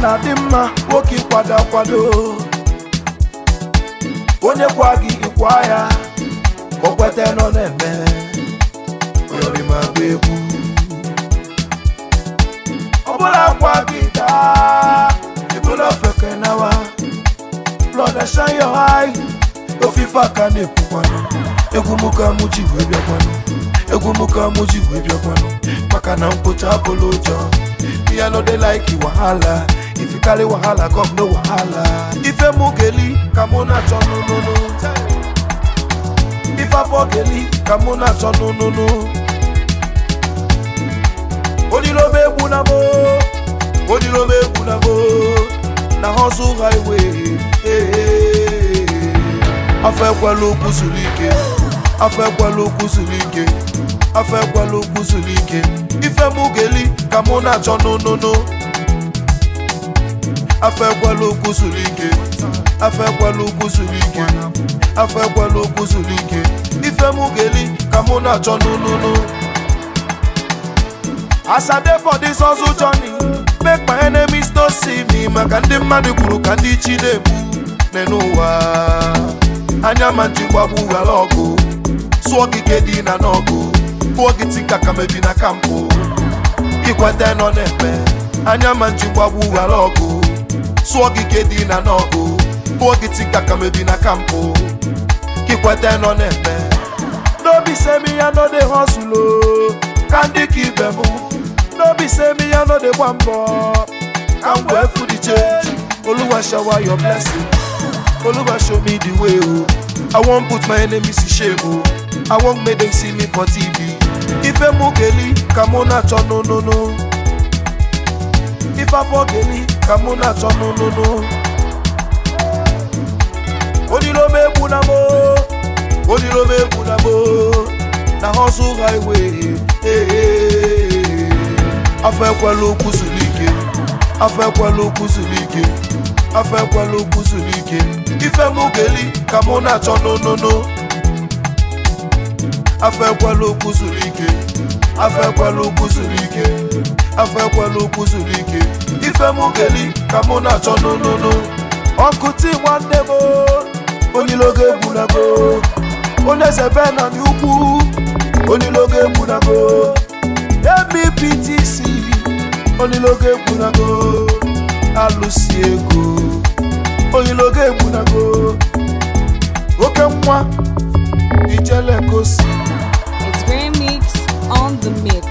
na-adị mma nwoke ịkwado akwado onye kwa gị ịkwa ya ka o kweta nọ na-eme oyọrịma gba egwu ọbụla akwa gị daa ebula ofeke nawa blood and shine your eye ofife aka na-ekwukwanụ egwu mụ ka mụ ji wee bịakwanụ egwu mụ ka mụ ji wee bịakwanụ maka na mkpocha abụla ụjọ me i no dey like you wahala if you carry wahala come no wahala ife mụ geli ka mụ na-achọ nụnụnụ ife afọ geli ka mụ na-achọ nụnụnụ onilobe egwu na mo onilobe egwu na mo na hustle highway eh. afọ ekwela okwu zuru ike afọ ekwela okwu zuru ike afọ ekwela okwu zuru ike ife mụ geli ka mụ na-achọ nụnụnụ afọ ekwela okwu zuru ike afọ ekwela okwu zuru ike afọ ekwela okwu zuru ike ife mụ geli ka mụ na-achọ nụnụnụ As I dey for this hustle journey, make my enemies no see me. Maka ndị mmadụ kwuru ka ndị chi na-egbu n'ụwa. Anya ma njigbagbu ghara ọgụ, sụọ gị ka dị na n'ọgụ, kụọ gị tika ka mebi na kampụ. Ikwete nọ na-eme, anya ma njigbagbu ghara ọgụ, sụọ gị ka dị na n'ọgụ, kụọ gị tika ka mebi na kampụ. Ikwete nọ na-eme. no be say me i no dey hustle o ka ndị ka ibe m no be say me i no dey gba mbọ ka m wee fu the change oluwa shower your blessing oluwa show me the way o i wan put my enemies to shame o i wan make them see me for tv ife mụ geli ka mụ na-achọ nụnụnụ ife afọ geli ka mụ na-achọ nụnụnụ onilobe egwu na mo onilobe egwu na mo na hustle highway eh. afọ ekwela okwu zuru ike afọ ekwela okwu zuru ike afọ ekwela okwu zuru ike ife mụ geli ka mụ na-achọ nụnụnụ afọ ekwela okwu zuru ike afọ ekwela okwu zuru ike afọ ekwela okwu zuru ike ife mụ geli ka mụ na-achọ nụnụnụ ọkụ ti nwanne m onilogo egbunago onye zebe na n'ugwu onilogo egbunago mbptc onilogo egbunago alụsi ego onilogo egbunago oke nwa ijele gosi It's Grand Mix on the mix.